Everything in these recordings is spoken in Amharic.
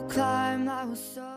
climb, I will soar.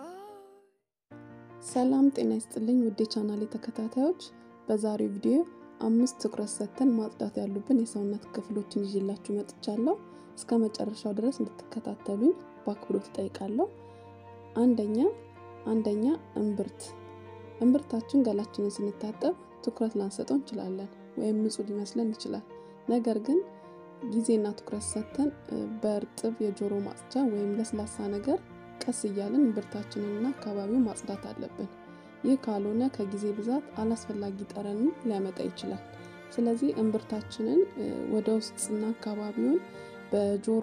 ሰላም ጤና ይስጥልኝ ውድ የቻናሌ ተከታታዮች፣ በዛሬው ቪዲዮ አምስት ትኩረት ሰጥተን ማጽዳት ያሉብን የሰውነት ክፍሎችን ይዤላችሁ መጥቻለሁ። እስከ መጨረሻው ድረስ እንድትከታተሉኝ በአክብሮት እጠይቃለሁ። አንደኛ አንደኛ እምብርት። እምብርታችን ገላችንን ስንታጠብ ትኩረት ላንሰጠው እንችላለን፣ ወይም ንጹህ ሊመስለን ይችላል። ነገር ግን ጊዜና ትኩረት ሰጥተን በእርጥብ የጆሮ ማጽጃ ወይም ለስላሳ ነገር ቀስ እያለን እምብርታችንንና አካባቢውን ማጽዳት አለብን። ይህ ካልሆነ ከጊዜ ብዛት አላስፈላጊ ጠረንን ሊያመጣ ይችላል። ስለዚህ እምብርታችንን ወደ ውስጥና አካባቢውን በጆሮ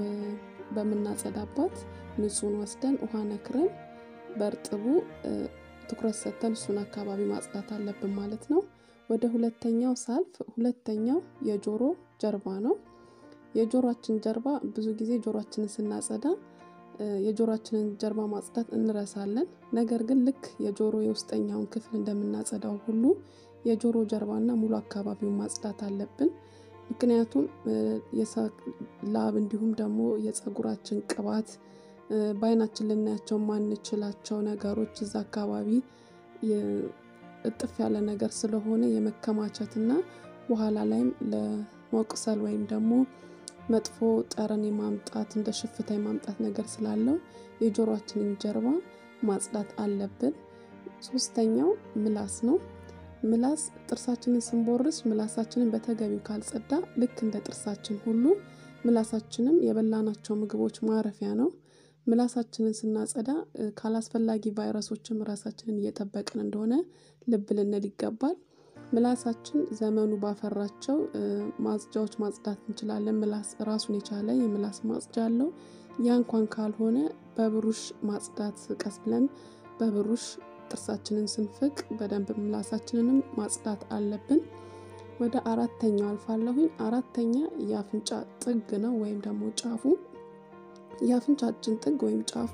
በምናጸዳባት ንጹህን ወስደን ውሃ ነክረን በእርጥቡ ትኩረት ሰጥተን እሱን አካባቢ ማጽዳት አለብን ማለት ነው። ወደ ሁለተኛው ሳልፍ፣ ሁለተኛው የጆሮ ጀርባ ነው። የጆሮአችን ጀርባ ብዙ ጊዜ ጆሮአችንን ስናጸዳ የጆሮአችንን ጀርባ ማጽዳት እንረሳለን። ነገር ግን ልክ የጆሮ የውስጠኛውን ክፍል እንደምናጸዳው ሁሉ የጆሮ ጀርባና ሙሉ አካባቢውን ማጽዳት አለብን። ምክንያቱም ላብ እንዲሁም ደግሞ የፀጉራችን ቅባት በአይናችን ልናያቸው ማንችላቸው ነገሮች እዛ አካባቢ እጥፍ ያለ ነገር ስለሆነ የመከማቸትና በኋላ ላይም ለመቁሰል ወይም ደግሞ መጥፎ ጠረን የማምጣት እንደ ሽፍታ የማምጣት ነገር ስላለው የጆሮአችንን ጀርባ ማጽዳት አለብን። ሶስተኛው ምላስ ነው። ምላስ ጥርሳችንን ስንቦርስ ምላሳችንን በተገቢው ካልጸዳ ልክ እንደ ጥርሳችን ሁሉ ምላሳችንም የበላናቸው ምግቦች ማረፊያ ነው። ምላሳችንን ስናጸዳ ካላስፈላጊ ቫይረሶችም ራሳችንን እየጠበቅን እንደሆነ ልብ ልንል ይገባል። ምላሳችን ዘመኑ ባፈራቸው ማጽጃዎች ማጽዳት እንችላለን። ምላስ ራሱን የቻለ የምላስ ማጽጃ አለው። ያ እንኳን ካልሆነ በብሩሽ ማጽዳት ቀስ ብለን በብሩሽ ጥርሳችንን ስንፍቅ በደንብ ምላሳችንንም ማጽዳት አለብን። ወደ አራተኛው አልፋለሁኝ። አራተኛ የአፍንጫ ጥግ ነው ወይም ደግሞ ጫፉ። የአፍንጫችን ጥግ ወይም ጫፉ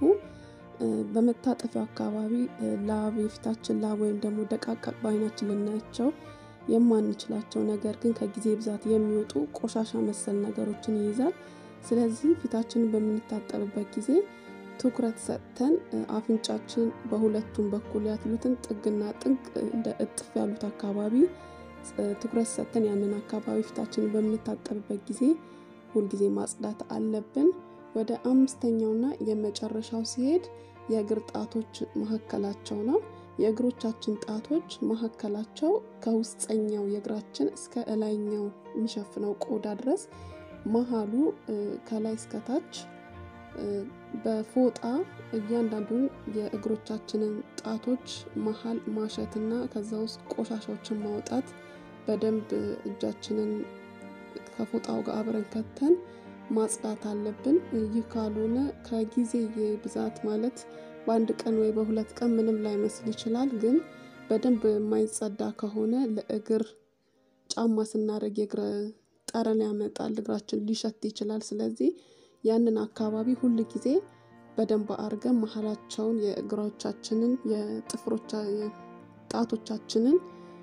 በመታጠፊያው አካባቢ ላብ የፊታችን ላብ ወይም ደግሞ ደቃቃ በአይናችን ልናያቸው የማንችላቸው ነገር ግን ከጊዜ ብዛት የሚወጡ ቆሻሻ መሰል ነገሮችን ይይዛል። ስለዚህ ፊታችንን በምንታጠብበት ጊዜ ትኩረት ሰጥተን አፍንጫችን በሁለቱም በኩል ያሉትን ጥግና ጥግ እንደ እጥፍ ያሉት አካባቢ ትኩረት ሰጥተን ያንን አካባቢ ፊታችንን በምንታጠብበት ጊዜ ሁልጊዜ ማጽዳት አለብን። ወደ አምስተኛውና የመጨረሻው ሲሄድ የእግር ጣቶች መካከላቸው ነው። የእግሮቻችን ጣቶች መካከላቸው ከውስጠኛው የእግራችን እስከ እላይኛው የሚሸፍነው ቆዳ ድረስ መሀሉ ከላይ እስከታች በፎጣ እያንዳንዱን የእግሮቻችንን ጣቶች መሀል ማሸትና ከዛ ውስጥ ቆሻሻዎችን ማውጣት በደንብ እጃችንን ከፎጣው ጋር አብረን ከተን ማጽዳት አለብን። ይህ ካልሆነ ከጊዜ ብዛት ማለት በአንድ ቀን ወይ በሁለት ቀን ምንም ላይመስል ይችላል። ግን በደንብ የማይጸዳ ከሆነ ለእግር ጫማ ስናደርግ የእግር ጠረን ያመጣል፣ እግራችን ሊሸት ይችላል። ስለዚህ ያንን አካባቢ ሁል ጊዜ በደንብ አድርገን መሀላቸውን የእግሮቻችንን የጥፍሮቻ ጣቶቻችንን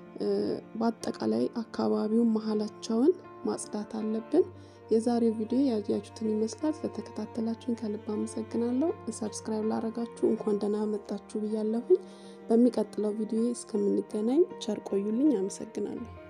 በአጠቃላይ አካባቢውን መሀላቸውን ማጽዳት አለብን። የዛሬው ቪዲዮ ያያችሁትን ይመስላል። ስለተከታተላችሁኝ ከልብ አመሰግናለሁ። ሰብስክራይብ ላረጋችሁ እንኳን ደህና መጣችሁ ብያለሁኝ። በሚቀጥለው ቪዲዮ እስከምንገናኝ ቸር ቆዩልኝ። አመሰግናለሁ።